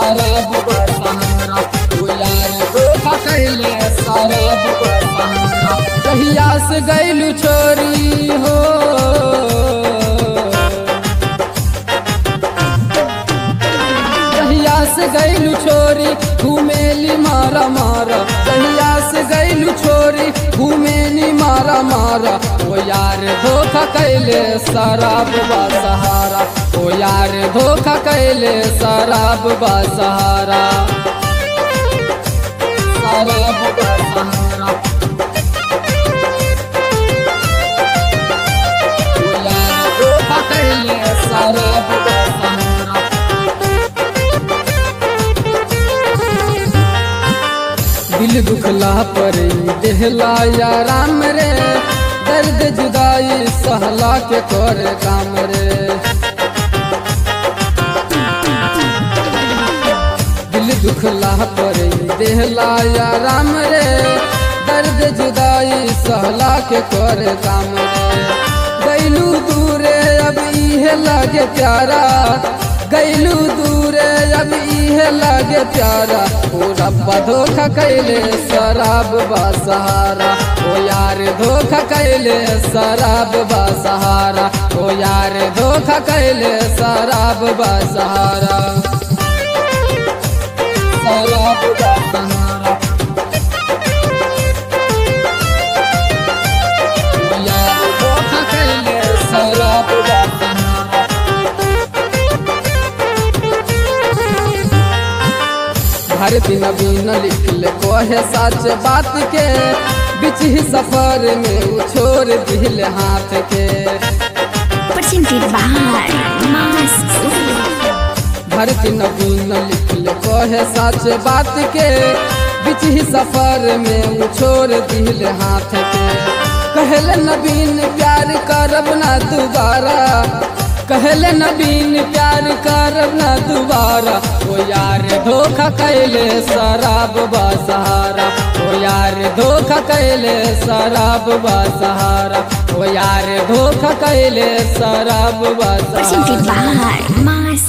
शराब बसहारा ओ यार धोखा कैले शराब बसहारा कहिया से गैलू छोरी हो कहिया से गैलू छोरी घूमेली मारा मारा कहिया से गैलू छोरी घूमेली मारा मारा ओ यार धोखा कैले शराब बा सहारा ओ यार धोखा कैले शराब बा सहारा शराब बा सहारा ओ यार धोखा कैले शराब बा सहारा दिल दुखला पर देहला या राम रे दर्द जुदाई सहला के कर काम रे दिल दुखला पर देहला या राम रे दर्द जुदाई सहला के कर काम रे गैलू दूरे अब इहे लागे प्यारा गैलू दूरे अब इहे लागे प्यारा ओ रब्बा धोखा कैले शराब बा सहारा ओ यार धोखा कैले शराब बा सहारा ओ यार धोखा कैले शराब बा सहारा शराब बा सहारा ओ यार धोखा कैले शराब बा सहारा भारती नवीन लिखल कहे सच बात के बीच ही सफर में उ छोड़ दिल हाथ के Presented by Mas Studio. भारती नवीन लिखल कहे सच बात के बीच ही सफर में उ छोड़ दिल हाथ के कहले नवीन प्यार करब ना दोबारा कहले नवीन प्यार करब ना दोबारा ओ यार धोखा कैले शराब बा सहारा ओ यार धोखा कैले शराब बा सहारा ओ यार धोखा कैले शराब बा Presented सहारा by Mas